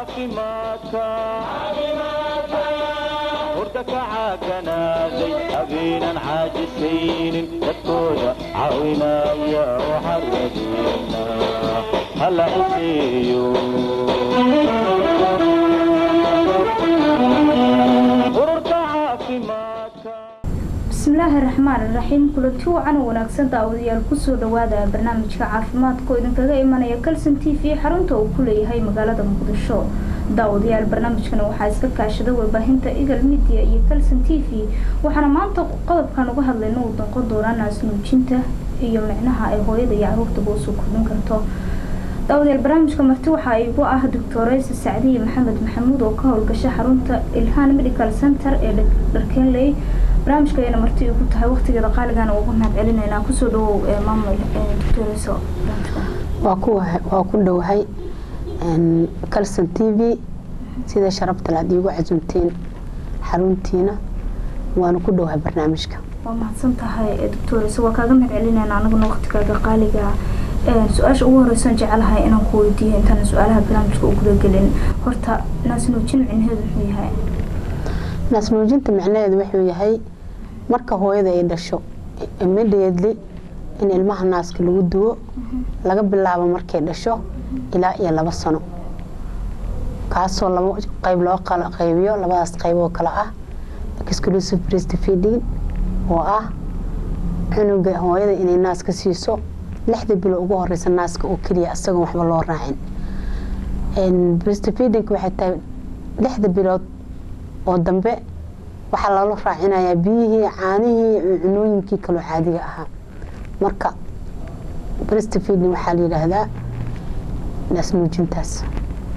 caafimaadka hurda ka caaganaaday habeenan caajisaynin dadkooda caawinaya waxaan rajeynaa hala ciseeyo ururka caafimaadka bismillaahi raxmaan iraxiim kulanti wacan oo wanaagsan daawadayaal kusoo dhawaada barnaamijka caafimaadka oo idinkaga imanaya kalson t v xarunta uu ku leeyahay magaalada muqdisho daawadayaal barnaamijkan waxaa iska kaashada warbaahinta eagle media iyo kalson t v waxaana maanta qodobkan uga hadlayna uu noqon doonaa naasnuujinta iyo micnaha ay hooyada iyo caruurtaba usoo kordhin karto daawadayaal barnaamijka marti waxaa igu ah doctoreysa sacdiye maxamed maxamuud oo ka howlgasha xarunta ilhaan medical center ee dharkenley barnaamijkaayana marti igu tahay waqtigeeda qaaligaana uga mahad celinaynaa kusoo dhawow maamul doctoreyso waa ku waa ku dhowahay calson t v sida sharabtale aad iigu casumteen xaruntiina waana ku dhowahay barnaamijka waa mahadsan tahay doctoreyso waa kaaga mahad celinaynaa anaguna waqtigaaga qaaliga su-aasha ugu horeysan jecelahay inaan ku weydiiyo intaan su-aalaha barnaamijka u gudagelin horta naasnuujin micnaheedu muxuu yahay naasnuujinta micnaheedu wuxuu yahay marka hooyada ay dhasho immediately in ilmaha naaska lagu duwo laga bilaabo markay dhasho ilaa iyo laba sano kaasoo laba qayb loo kala qaybiyo labadaas qayb oo kale ah exclusive breastfeeding oo ah cunuga hooyada inay naaska siiso lixda bilo ugu horeysa naaska oo keliya isagoon waxba loo raacin breastfeeding waxay tahay lixda bilood oo dambe waxaa lala raacinayaa biyihii caanihii cunooyinkii kaloo caadiga ahaa marka breastfeeding waxaa la yidhaahdaa naasnuujintaas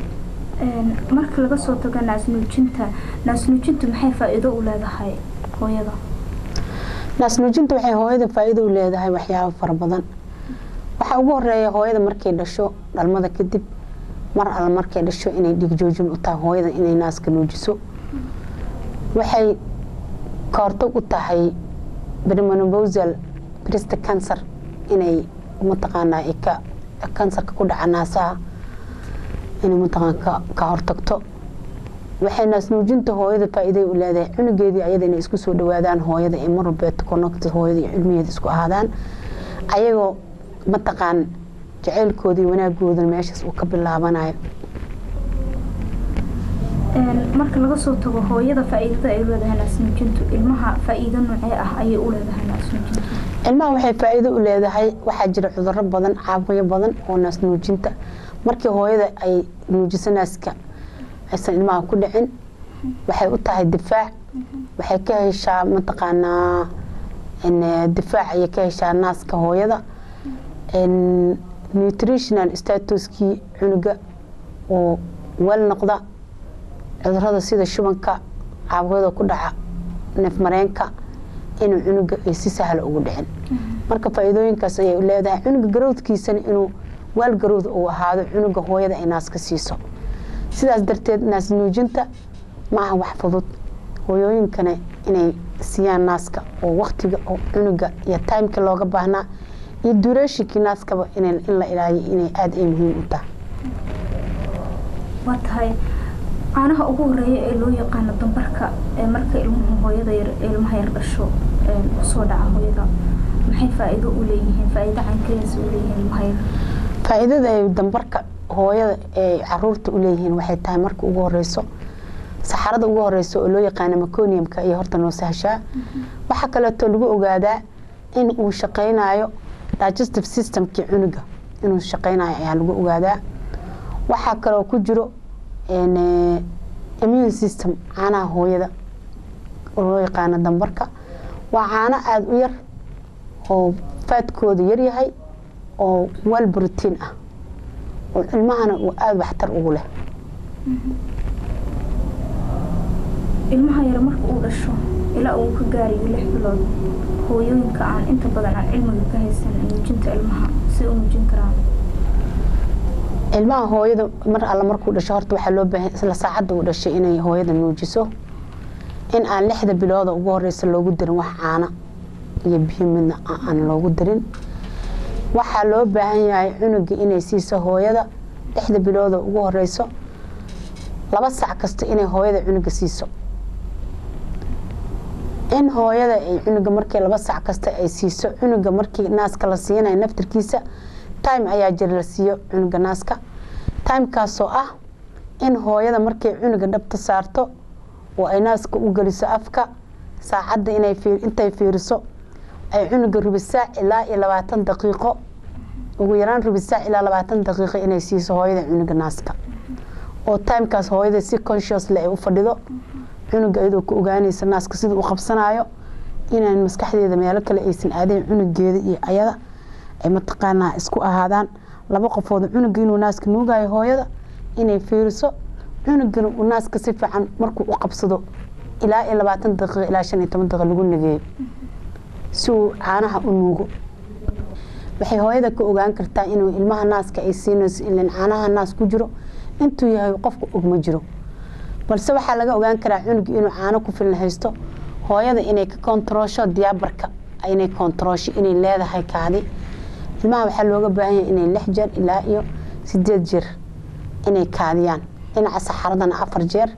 marka laga soo tago naasnuujinta naasnuujintu maxay faa-iido u leedahay hooyada naasnuujinta waxay hooyada faa-iido u leedahay waxyaabo fara badan waxaa ugu horeeya hooyada markay dhasho dhalmada kadib mar alle markay dhasho inay dhigjoojin u tahay hooyada inay naaska nuujiso waxay ka hortag u tahay brimonoposal brist cancer inay mataqaanaa ka kansarka ku dhaca naasaha inay mataqaan ka hortagto waxay naasnuujinta hooyada faa-iiday u leedahay cunugeedii ayada inay isku soo dhawaadaan hooyada ee mar walbeeto connect hooyada iyo cilmigeeda isku ahaadaan ayagoo mataqaan jaceylkoodii wanaagoodan meeshaas uu ka bilaabanayo marka laga soo tago hooyada faa-iidada ay leedahay naasnuujintu ilmaha faa-iido noocee ah ayay u leedahay naasnuujintu ilmaha waxay faa-iido u leedahay waxaa jira cuduro badan caabuqyo badan oo naasnuujinta markii hooyada ay nuujiso naaska aysan ilmaha ku dhicin waxay u tahay difaac waxay ka heshaa mataqaanaa difaac ayay ka heshaa naaska hooyada nutritional statuskii cunuga oo weel noqda cudurada sida shubanka caabuqyada ku dhaca neefmareenka inuu cunuga ay si sahla ugu dhicin marka faa-iidooyinkaas ayay leedahay cunuga garowdkiisana inuu waal garowd uu ahaado cunuga hooyada ay naaska siiso sidaas darteed naas nuujinta ma aha wax fudud hooyooyinkana inay siiyaan naaska oo waktiga oo cunuga iyo timeka looga baahnaa iyo dureeshinkii naaskaba in la ilaaliyo inay aada ay muhiim u tahay waa tahay caanaha ugu horeeya ee loo yaqaano dambarka ee marka ilmuhu hooyada yar ilmaha yar dhasho usoo dhaca hooyada maxay faa-iido u leeyihiin faa-iido caynkeedas u leeyihiin ilmaha yar faa-iidada ay dambarka hooyada ee caruurta u leeyihiin waxay tahay marka ugu horeyso saxarada ugu horeyso oo loo yaqaano maconiumka iyo horta noo sahshaa waxaa kaleeto lagu ogaadaa in uu shaqeynayo digestive systemkii cunuga inuu shaqeynayo ayaa lagu ogaadaa waxaa kaloo ku jiro immune system caanaha hooyada oo loo yaqaano dambarka waa caano aada u yar oo faadkooda yaryahay oo wal brotiin ah oo ilmahana uu aada waxtar ugu leh ilmaha yar marka uu dhasho ilaa uu ka gaarayo lix bilood hooyooyinka aan inta badan aan cilmiga ka haysan nuujinta ilmaha si u nuujin karaan ilmaha hooyada mar alle markuu dhasho horta waxaa loo baahan isla saacadda uu dhashay inay hooyada nuujiso in aan lixda bilooda ugu horeysa loogu darin wax caana iyo biyo midna aan loogu darin waxaa loo baahan yahay cunuga inay siiso hooyada lixda bilooda ugu horeyso laba sac kasta inay hooyada cunuga siiso in hooyada ay cunuga markii laba sac kasta ay siiso cunuga markii naaska la siinayo naftirkiisa time ayaa jira la siiyo cunuga naaska timekaasoo ah in hooyada markay cunuga dhabta saarto oo ay naaska u geliso afka saacadda inay intay fiiriso ay cunuga rubi saac ilaa iyo labaatan daqiiqo ugu yaraan rubi saac ilaa labaatan daqiiqo inay siiso hooyada cunuga naaska oo timekaas hooyada si consciousle ay u fadhido cunuga iyadoo ku ogaanaysa naaska sida u qabsanayo inaan maskaxdeeda meelo kale aysan aadayn cunugeeda iyo ayada ay mataqaanaa isku ahaadaan laba qofood cunuga inuu naaska nuugayo hooyada inay fiiriso cunugana uu naaska si fiican markuu u qabsado ilaa iyo labaatan daqiiqo ilaa shan iyo toban daqiiqo lagu nageeyo si uu caanaha u nuugo waxay hooyada ka ogaan kartaa inuu ilmaha naaska ay siinayso ilan caanaha naas ku jiro intuu yahay qofka ogma jiro balse waxaa laga ogaan karaa cunuga inuu caano ku filan haysto hooyada inay ka kontaroosho diyaabarka inay kontaroosho inay leedahay kaadi ilmaha waxaa looga baahan yahay inay lix jeer ilaa iyo sideed jeer inay kaadiyaan dhinaca saxaradana afar jeer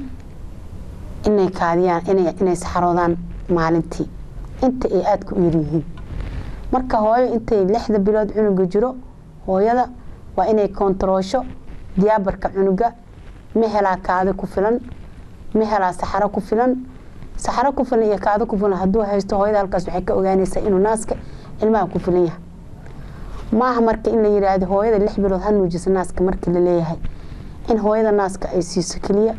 inay kaadiyaan inay saxaroodaan maalintii inta ay aadka u yaryihiin marka hooyo intay lixda bilood cunuga jiro hooyada waa inay kontaroosho diyaabarka cunuga ma helaa kaadi ku filan ma helaa saxaro ku filan saxaro ku filan iyo kaadi ku filan hadduu haysto hooyada halkaas waxay ka ogaanaysaa inuu naaska ilmaha ku filan yahay maaha marka in la yiraahdo hooyada lix bilood ha nuujisa naaska markii la leeyahay in hooyada naaska ay siiso keliya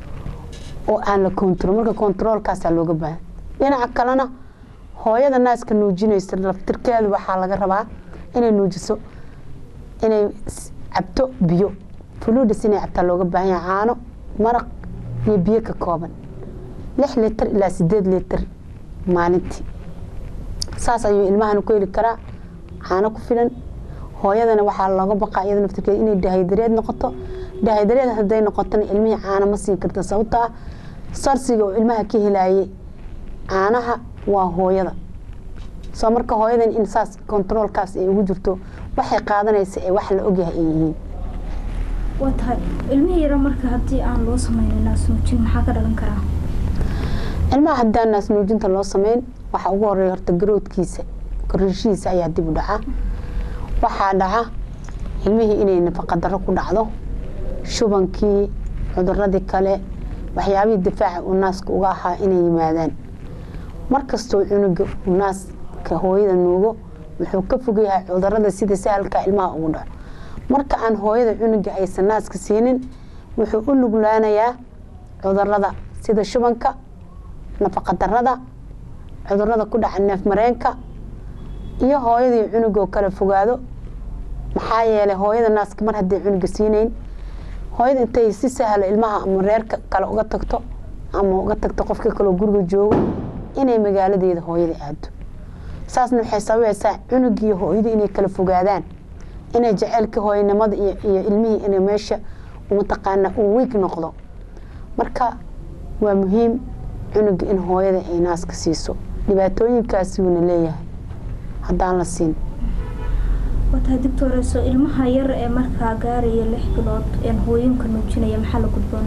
oo aan la kontarool marka kontaroolkaasaa looga baahan dhinaca kalena hooyada naaska nuujinaysa laftirkeedu waxaa laga rabaa inay nuujiso inay cabto biyo fuluudhis inay cabtaa looga baahan yahay caano maraq iyo biyo ka kooban lix litir ilaa sideed litir maalintii saas ayuu ilmahan ku heli karaa caano ku filan hooyadana waxaa looga baqaa iyada naftirkeeda inay dahaydareed noqoto dahaydareed hadday noqotona ilmihii caano ma siin karta sababto ah sarsiga oo ilmaha ka helaayay caanaha waa hooyada soo marka hooyadan in saas kontaroolkaas ay ugu jirto waxay qaadanaysa ee wax la ogyahay ay yihiin waa tahay ilmihii yara marka haddii aan loo sameynin naas nuujin maxaa ka dhalan karaa ilmaha haddaan naas nuujinta loo sameyn waxaa ugu horeeya horta garoodkiisa korishihiisa ayaa dib u dhaca waxaa dhaca ilmihii inay nafaqa darro ku dhacdo shubankii cuduradii kale waxyaabihii difaaca uu naaska uga ahaa inay yimaadaan markastoo cunuga uu naaska hooyada nuugo wuxuu ka fog yahay cudurada sida sahalka ilmaha ugu dhaco marka aan hooyada cunuga aysan naaska siinin wuxuu u nuglaanayaa cudurada sida shubanka nafaqa darada cudurada ku dhaca neef mareenka iyo hooyadii cunugoo kala fogaado maxaa yeelay hooyada naaska mar haddii cunuga siinayn hooyada intay si sahlo ilmaha ama reerka kale uga tagto ama uga tagto qofka kaleo guriga joogo inay magaaladeeda hooyada aado saasna waxay sababaysaa cunugii hooyadii inay kala fogaadaan inay jaceylka hooyanimada iyo ilmihii inay meesha mataqaana uu wiig noqdo marka waa muhiim cunuga in hooyada ay naaska siiso dhibaatooyinkaasi wuuna leeyahay haddaan la siin watahay doctoreso ilmaha yar ee markaa gaaraya lix bilood een hooyinka nuujinaya maxaa la gudboon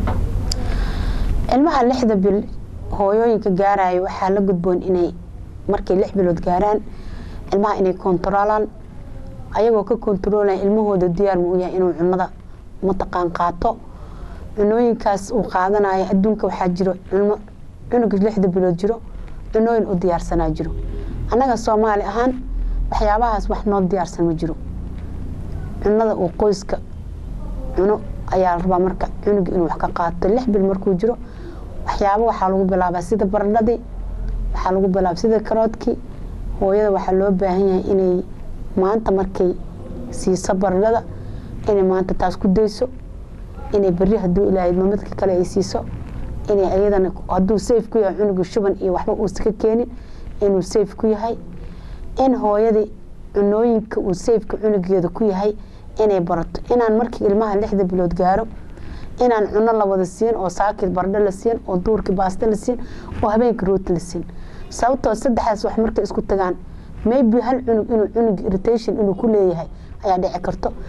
ilmaha lixda bil hooyooyinka gaaraya waxaa la gudboon inay markay lix bilood gaaraan ilmaha inay kontaroolaan ayagoo ka kontaroolaya ilmahooda diyaar ma u yahay inuu cunada mataqaan qaato cunooyinkaas uu qaadanayo adduunka waxaa jiro culmo cunuga lixda bilood jiro cunooyin u diyaarsanaa jiro annaga soomaali ahaan waxyaabahaas wax noo diyaarsan ma jiro cunada uu qoyska cuno ayaa la rabaa marka cunuga inuu wax ka qaato lix bil markuu jiro waxyaabo waxaa lagu bilaabaa sida baradhadii waxaa lagu bilaaba sida karoodkii hooyada waxaa loo baahan yahay inay maanta markay siiso baradhada inay maanta taas ku dayso inay beri haduu ilaahay mamadka kale ay siiso inay ayadana hadduu safe ku yahay cunuga shuban iyo waxba uusa ka keenin inuu safe ku yahay in hooyadii cunooyinka uu safeka cunugeeda ku yahay inay barato inaan markii ilmaha lixda bilood gaaro inaan cuno la wada siin oo saakid baradho la siin oo duurkii baasto la siin oo habeenkii rooti la siin sababtoo saddexdaas wax markay isku tagaan maybe hal cunug inuu cunug irritation inuu ku leeyahay ayaa dhici karto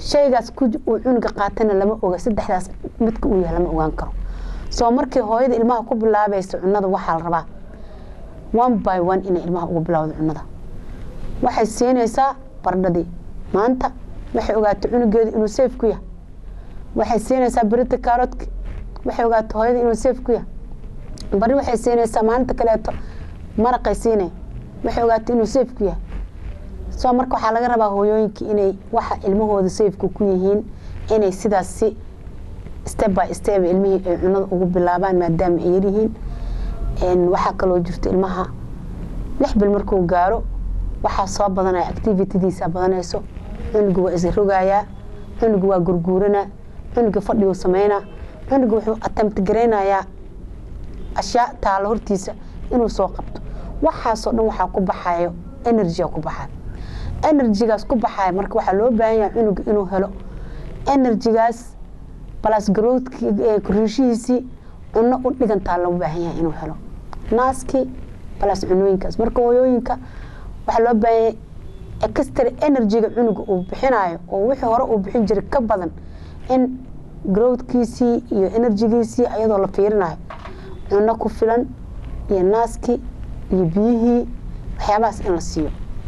shaygaas ku uu cunuga qaatana lama oga saddexdaas midka uu yahay lama ogaan karo soo markii hooyada ilmaha ku bilaabaysa cunada waxaa la rabaa one by one inay ilmaha ugu bilowdo cunada waxay siinaysaa bardhadii maanta waxay ogaatay cunugeeda inuu safe ku yahay waxay siinaysaa berita kaaroodki waxay ogaatay hooyada inuu safe ku yahay bari waxay siinaysaa maalinta kaleeto maraqay siinay waxay ogaatay inuu safe ku yahay soo marka waxaa laga rabaa hooyooyinka inay waxa ilmahooda safeka ku yihiin inay sidaas si step by step ilmihii ay cunada ugu bilaabaan maadaama ay yaryihiin waxaa kaloo jirto ilmaha lix bil markuu gaaro waxaa soo badanaya activitadiisa badanayso cunuga waa isrogayaa cunuga waa gurguuranaa cunuga fadhiguu sameynaa cunuga wuxuu atamti garaynayaa ashyaa taalo hortiisa inuu soo qabto waxaasoo dhan waxaa ku baxayo energy ku baxayo enerjigaas ku baxaya marka waxaa loo baahan yahay cunuga inuu helo enerjigaas balas garoodki koriishihiisii cuno u dhigantaa loo baahan yahay inuu helo naaskii balas cunooyinkaas marka hooyooyinka waxaa loo baahan yahay extra enerjiga cunuga uu bixinayo oo wixii hore uu bixin jiray ka badan in growdkiisii iyo enerjigiisii ayadoo la fiirinayo cuno ku filan iyo naaskii iyo biyihii waxyaabahaas in la siiyo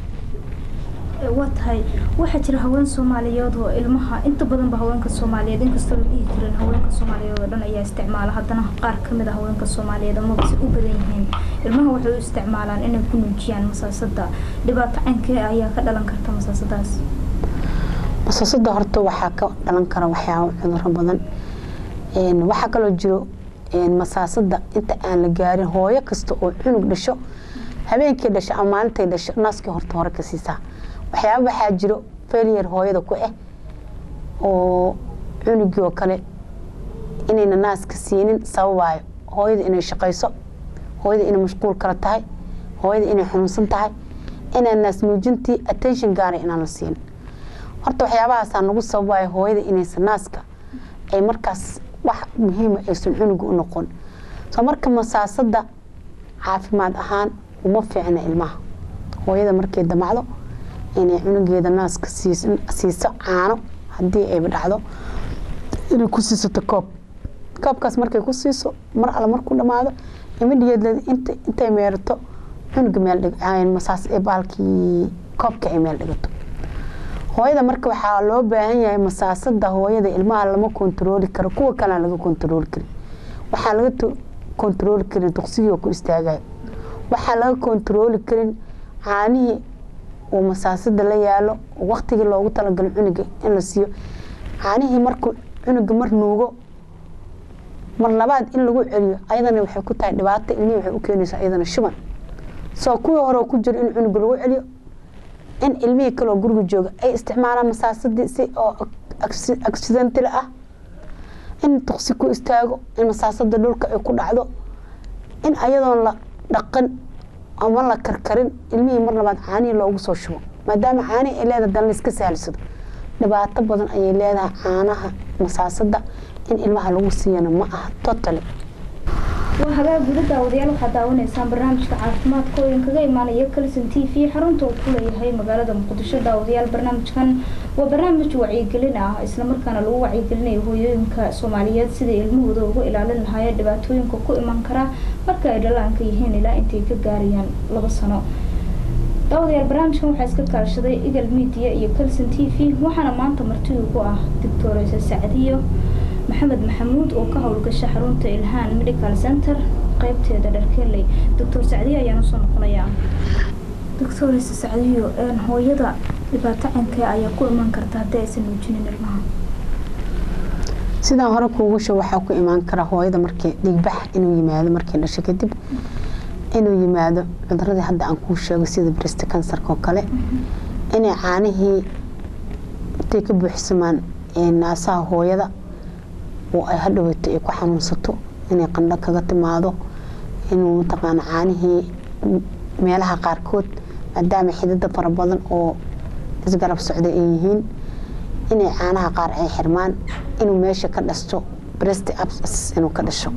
waa tahay waxaa jira haween soomaaliyeed oo ilmaha inta badanba haweenka soomaaliyeed inkastoo la dhihi jirin haweenka soomaaliyeed oo dhan ayaa isticmaala haddana qaar kamid a haweenka soomaaliyeed amaba si u badan yihiin ilmaha waxay u isticmaalaan inay ku nuujiyaan masaasada dhibaato cankee ayaa ka dhalan karta masaasadaas masaasada horta waxaa ka dhalan kara waxyaaba cuduro badan waxaa kaloo jiro masaasada inta aan la gaarin hooyo kasta oo cunug dhasho habeenkii dhasho ama maalintay dhasho naaskii horta hore ka siisaa waxyaaba waxaa jiro failure hooyada ku ah oo cunugii oo kale inayna naaska siinin sababayo hooyada inay shaqayso hooyada inay mashquul kala tahay hooyada inay xanuunsan tahay inaan naas nuujintii attention gaara inaan la siin horta waxyaabahaasaa nagu sababayo hooyada inaysan naaska ay markaas wax muhiima aysan cunuga u noqon soo marka masaasada caafimaad ahaan uma fiicna ilmaha hooyada markay damacdo inay cunugeeda naaska siiso caano haddii ayba dhacdo inay ku siisato koob koobkaas markay ku siiso mar alle markuu dhamaado imidhigeed intay meerato cunuga meelmasaas baalkii koobka ay meel dhigato hooyada marka waxaa loo baahan yahay masaasada hooyada ilmaha lama kontarooli karo kuwa kalea laga kontarooli karin waxaa laga kontarooli karin duqsigii ku istaagayo waxaa laga kontarooli karin caanihii uu masaasada la yaalo waktigii loogu talagalo cunuga in la siiyo caanihii markuu cunuga mar nuugo mar labaad in lagu celiyo ayadana waxay ku tahay dhibaato ilmihii waxay u keenaysaa ayadana shuban soo kuwii hore ku jiro in cunuga lagu celiyo in ilmihii kaloo guriga jooga ay isticmaalaan masaasadii si oo accidental ah in duqsi ku istaago in masaasada dhulka ay ku dhacdo in ayadoon la dhaqan ama la karkarin ilmihii mar labaad caanihii loogu soo shubo maadaama caanihi ay leedahay dan laiska sahlisado dhibaato badan ayay leedahay caanaha masaasada in ilmaha lagu siiyana ma aha totally waa hagaag guda daawadayaal waxaad daawanaysaan barnaamijka caafimaadka oo idinkaga imaanaya kalson t v xarunta uu ku leeyahay magaalada muqdisho daawadayaal barnaamijkan waa barnaamij wacyigelin ah islamarkaana lagu wacyigelinayo hooyooyinka soomaaliyeed sidai ilmahooda uga ilaalin lahaayeen dhibaatooyinka ku iman kara marka ay dhalaanka yihiin ilaa intay ka gaarayaan laba sano daawadayaal barnaamijkan waxaa iska kaashaday eagle media iyo kalson t v waxaana maanta marti ugu ah doctoresa sacdiyo maxamed maxamuud oo ka howlgasha xarunta ilhaan medical center qeybteeda dharkeley doctor sacdiyo ayaan usoo noqonayaa doctoresa sacdiyo hooyada dhibaato cankee ayaa ku iman karta haddii aysan nuujinin ilmaha sidaan hore kuugu sho waxaa ku imaan kara hooyada markii dhigbax inuu yimaado markay dhasho kadib inuu yimaado cuduradii hadda aan kuu sheego sida brist kansarka oo kale inay caanihii intay ka buuxsamaan naasaha hooyada oo ay hadhoweyto ay ku xanuunsato inay qandho kaga timaado inuu mataqaana caanihii meelaha qaarkood maadaama xidida fara badan oo isgarab socda ay yihiin inay caanaha qaar ay xirmaan inuu meesha ka dhasto brest abs inuu ka dhasho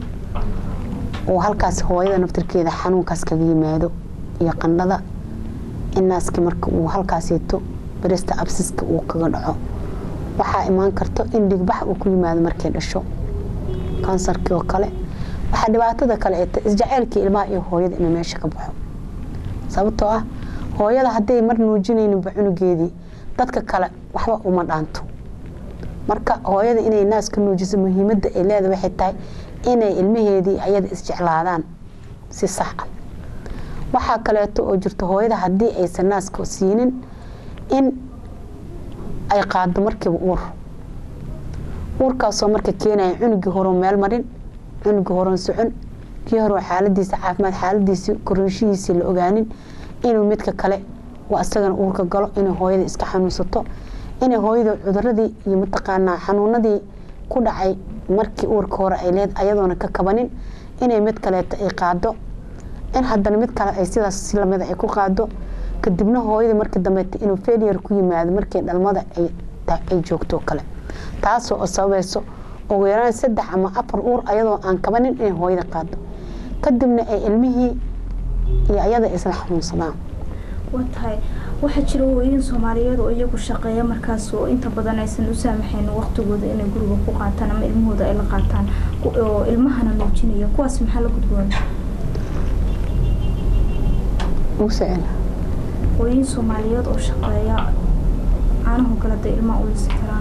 oo halkaas hooyada naftirkeeda xanuunkaas kaga yimaado iyo qandhada in naaskii marka uu halkaaseeto bresta absiska uu kaga dhaco waxaa imaan karto in dhigbax uu ku yimaado markay dhasho kansarkii oo kale waxaa dhibaatada kale ee ta isjaceylkii ilmaha iyo hooyada inuu meesha ka baxo sababtoo ah hooyada hadday mar nuujinayninba cunugeedii dadka kale waxba uma dhaanto marka hooyada inay naas ka nuujiso muhiimadda ay leedahay waxay tahay inay ilmaheedii ayada isjeclaadaan si sax ah waxaa kaleeto oo jirto hooyada haddii aysan naaska siinin in ay qaado markiiba uur uurkaasoo marka keenaya cunugii horo meel marin cunugii horon socon kii horo xaaladiisa caafimaad xaaladiisii korinshihiisii la ogaanin inuu midka kale waa isagana uurka galo inay hooyada iska xanuunsato inay hooyada cuduradii iyo mataqaanaa xanuunadii ku dhacay markii uurka hore ay leed ayadoona ka kabanin inay mid kaleeto ay qaado in haddana mid kale ay sidaas si lamida ay ku qaado kadibna hooyada markii dambeeta inuu failure ku yimaado markii dhalmada ay joogto kale taasoo sababayso ugu yaraan saddex ama afar uur ayadoo aan kabanin inay hooyada qaado kadibna ay ilmihii iyo ayada isla xanuunsadaan waa tahay waxaa jira hooyin soomaaliyeed oo iyagu shaqeeya markaas oo inta badan aysan u saamaxayn waqtigooda inay guriga ku qaataan ama ilmahooda ay la qaataan oo ilmahana nuujinaya kuwaas maxaa la gudboon hooyin soomaaliyeed oo shaqeeya caanahu kale da ilmaha u lisi karaan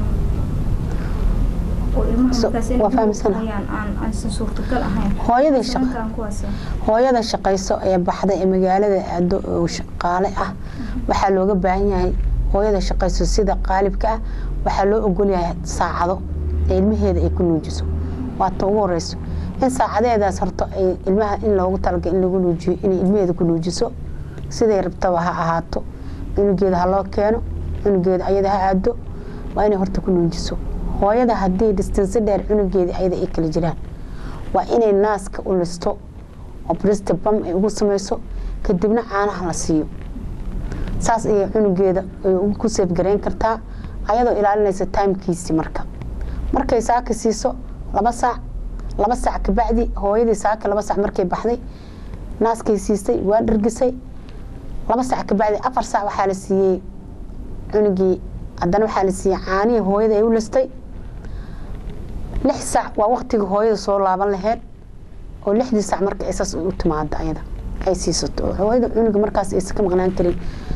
oo ilmaha markaas inay hayaan aan aysan suurtagal ahayn hooyada Sababi karaan kuwaas hooyada shaqayso ee baxda ee magaalada aado oo shaqaale ah waxaa looga baahan yahay hooyada shaqayso sida qaalibka ah waxaa loo ogolyahay saacado ee ilmaheeda ay ku nuujiso waata ugu horeyso in saacadeedaas horto ay ilmaha in loogu talaga in lagu nuujiyo inay ilmaheeda ku nuujiso siday rabtaba ha ahaato cunugeeda ha loo keeno cunugeeda ayada ha aado waa inay horta ku nuujiso hooyada haddii distansi dheer cunugeeda ayada ay kala jiraan waa inay naaska u listo oo brista bam ay ugu samayso kadibna caanaha la siiyo saas ayay cunugeeda ku seefgareyn kartaa ayadoo ilaalinaysa timekiisii marka markay saaka siiso laba saac laba saac kabacdi hooyadii saaka laba saac markay baxday naaskay siisay waa dhargisay laba saac kabacdi afar saac waxaa la siiyey cunugii haddana waxaa la siiyey caanihii hooyada ay u listay lix saac waa waqtiga hooyada soo laaban laheyd oo lixdii saac marka ay saas u timaado ayada ay siisato hooyada cunuga markaas aysan ka maqnaan karin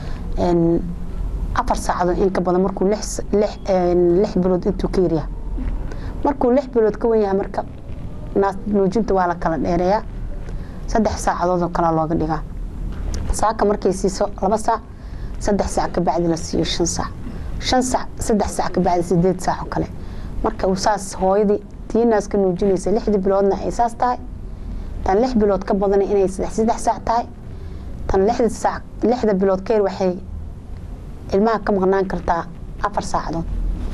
afar saacadood in ka badan markuu lix bilood intuu ka yaryaha markuu lix bilood ka wen yahay marka naas nuujinta waa la kala dheereeyaa saddex saacadood oo kalea looga dhigaa saaka markay siiso laba saac saddex saac kabacdi la siiyo shan saac shan saac saddex saac kabacdi sideed saac oo kale marka uu saas hooyadii tii naaska nuujinaysa lixdii biloodna ay saas tahay tan lix bilood ka badana inay saddex saddex saac tahay tan lixda saac lixda bilood ka yar waxay ilmaha ka maqnaan kartaa afar saacadood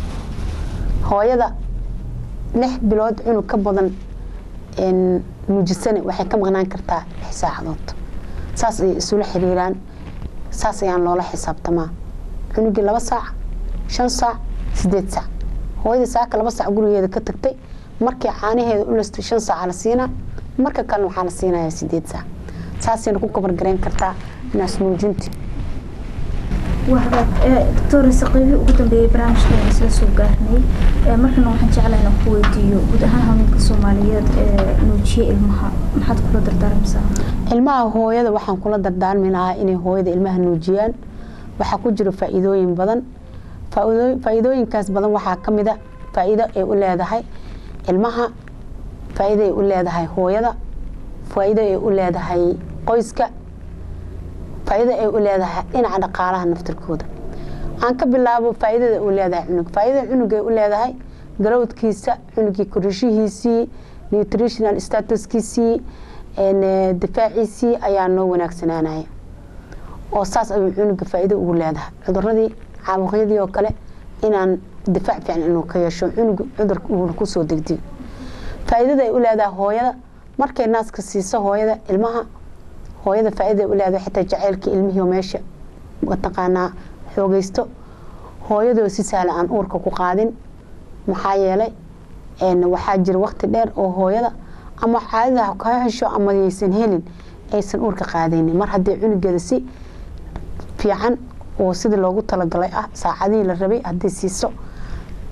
hooyada lix bilood cunug ka badan nuujisane waxay ka maqnaan kartaa lix saacadood saas ayay isula xiriiraan saas ayaan loola xisaabtamaa cunugii laba saac shan saac sideed saac hooyadii saaka laba saac gurigeeda ka tagtay markii caanaheeda u lastay shan saaca la siinaa marka kalena waxaa la siinayaa sideed saac saasayna ku kabargarayn kartaa naas nuujinti wahdaad doctor saqiibi ugu dambeeyay barnaamijkan isla soo gaarnay markana waxaan jeclahay inaan ku weydiiyo guud ahaan haweenka soomaaliyeed ee nuujiye ilmaha maxaad kula dardaarmaysaa ilmaha hooyada waxaan kula dardaarmi lahaa inay hooyada ilmaha nuujiyaan waxaa ku jiro faa-iidooyin badan faa-iidooyinkaas badan waxaa ka mid a faa-iido ay u leedahay ilmaha faa-iido ay u leedahay hooyada faa-iido ay u leedahay qoyska faa-iido ay u leedahay dhinaca dhaqaalaha naftirkooda aan ka bilaabo faa-iidada u leedahay cunug faa-iidada cunugay u leedahay garowdkiisa cunugii korishihiisii nutritional statuskiisii difaaciisii ayaa noo wanaagsanaanaya oo saas ayuu cunuga faa-iido ugu leedahay cuduradii caabuqyadii oo kale inaan difaac fiican inuu ka yeesho cunug cudurka uuna kusoo degdego faa-iidada ay u leedahay hooyada markay naaska siiso hooyada ilmaha hooyada faa-iida u leedahay xitaa jaceylkii ilmihii meesha mataqaanaa xoogeysto hooyadoo si sahla aan uurka ku qaadin maxaa yeelay waxaa jira waqti dheer oo hooyada ama caadada ka hesho ama yaysan helin aysan uurka qaadaynin mar haddii cunugeeda si fiican oo sidii loogu talagalay ah saacadihii la rabay haddii siiso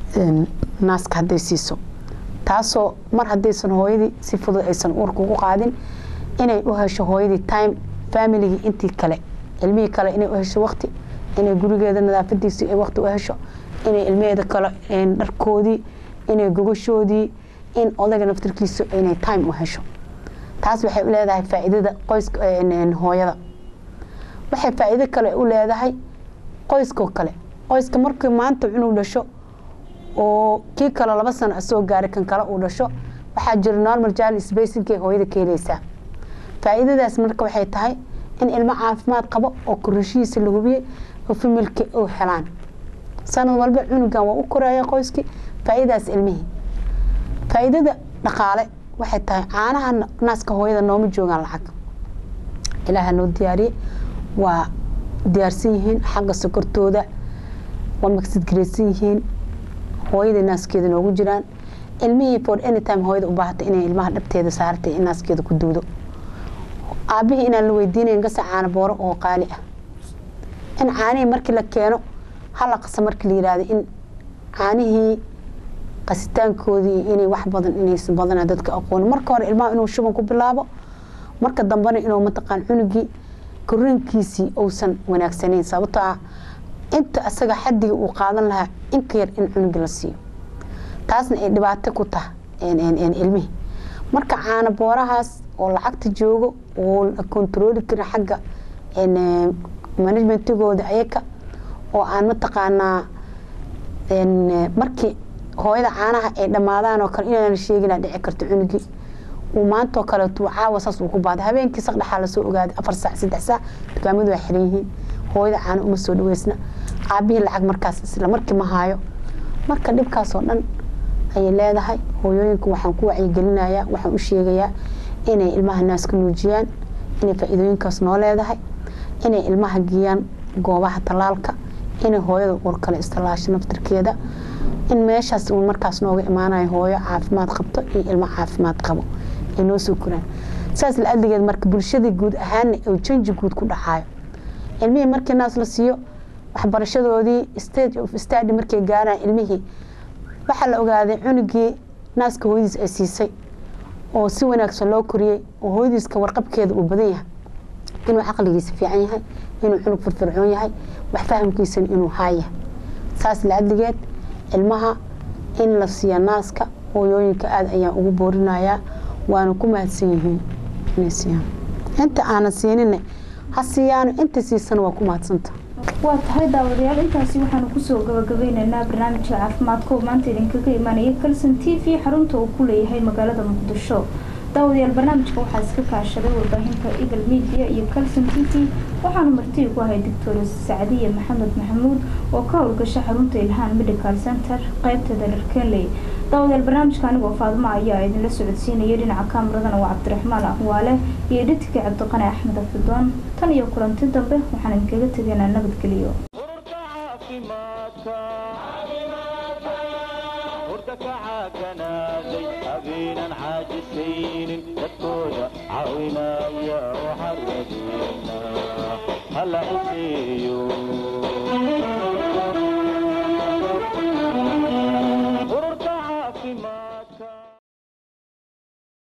een, naaska hadday siiso taasoo mar haddaysan hooyadii si fudud aysan uurka ugu qaadin inay u hesho hooyadii time familigii intii kale ilmihii kale inay u hesho waqti inay gurigeeda nadaafadiisii ay waqti u hesho inay ilmaheeda kale een, dharkoodii inay gogashoodii in odayga naftarkiisa inay time u hesho taas waxay u leedahay faa'iidada qoyska een, een, hooyada waxay faa'iido kale u leedahay qoyskoo kale qoyska markii maanta cunug dhasho oo kii kale laba sano soo gaaray kan kale uu dhasho waxaa jira normal child spacing ee hooyada ka helaysaa faa'iidadaas marka waxay tahay in ilmo caafimaad qabo oo korashihiisa la hubiyey oo familka u helaan sanad walba cunugan waa u koraya qoyskii faa'iidadaas ilmihii faa'iidada dhaqaale waxay tahay caanaha naaska hooyada nooma joogaan lacag ilaaha noo diyaariyey waa diyaarsan yihiin xagga sokortooda waa magsidgaraysan yihiin hooyada naaskeeda noogu jiraan ilmihii for anytime hooyada u baahatay inay ilmaha dhabteeda saartay in naaskeeda ku duudo aabihii inaan la weydiinayn gasa caano booro oo qaali ah in caanihii markii la keeno hala qasa markii la yidhaahdo in caanihii qasitaankoodii inay wax badan inaysan badana dadka aqoonin marka hore ilmaha inuu shuban ku bilaabo marka dambena inuu mataqaan cunugii korinkiisii uusan wanaagsanayn sababtoo ah inta asaga xadiga uu qaadan lahaa inka yar in cunugii la siiyo taasna ay dhibaato ku taha ilmihii marka caano boorahaas oo lacagta joogo oo la kontarooli karin xagga managementigooda ayaka oo aan mataqaanaa markii hooyada caanaha ay dhammaadaan oo kale inaan sheegina dhici karto cunugii uu maantoo kaleeto caawa saas uu ku baaday habeenkii saqdhexaa lasoo ogaaday afar saac saddex saac dukaamadu waa xiran yihiin hooyada caano uma soo dhaweysna aabihii lacag markaas isla markii ma haayo marka dhibkaasoo dhan ayay leedahay hooyooyinka waxaan ku wacyigelinayaa waxaan u sheegayaa inay ilmaha naaska nuujiyaan inay faa-iidooyinkaas noo leedahay inay ilmaha geeyaan goobaha tallaalka inay hooyada uur kale istallaasho naftarkeeda in meeshaas uu markaas nooga imaanayo hooyo caafimaad qabto iyo ilmo caafimaad qabo ay noo soo koraan saas la adligeed marka bulshadii guud ahaana uu janji guud ku dhacayo ilmihii markii naas la siiyo waxbarashadoodii stage of stady markay gaaraan ilmihii waxaa la ogaaday cunugii naaska hooyadiis ay siisay oo si wanaagsan loo koriyey oo hooyadiiska warqabkeeda uu badan yahay inuu caqligiisa fiican yahay inuu cunug firfircoon yahay wax fahamkiisana inuu haayahay saas la adligeed ilmaha in la siiya naaska hooyooyinka aada ayaan ugu boorinayaa waana ku mahadsan yihiin inay siiyaan inta aanan siinina ha siiyaano inta siisana waa ku mahadsanta waa tahay daawadayaal intaasi waxaanu kusoo gabagabeyneynaa barnaamijka caafimaadka oo maanta idinkaga imaanaya kalson t v xarunta uu ku leeyahay magaalada muqdisho daawadayaal barnaamijka waxaa iska kaashaday warbaahinta eagle media iyo calson t v waxaanu marti ku ahay doctor sacdiye maxamed maxamuud oo ka howlgasha xarunta ilhaan medical center qeybteeda dharkenley daawadayaal barnaamijka anigoo faadmo ayaa idinla socodsiinaya dhinaca kaamaradana waa cabdiraxmaan aqwaale iyo dhidka cabdiqani axmed afidoon tan iyo kulanti dambe waxaan idinkaga tegaynaa nabadgeliyo ururka caafimaadka urta ka caaganaaday habeenan caajisaynin dadkooda caawinaya waxaa rajeena hala iseeyo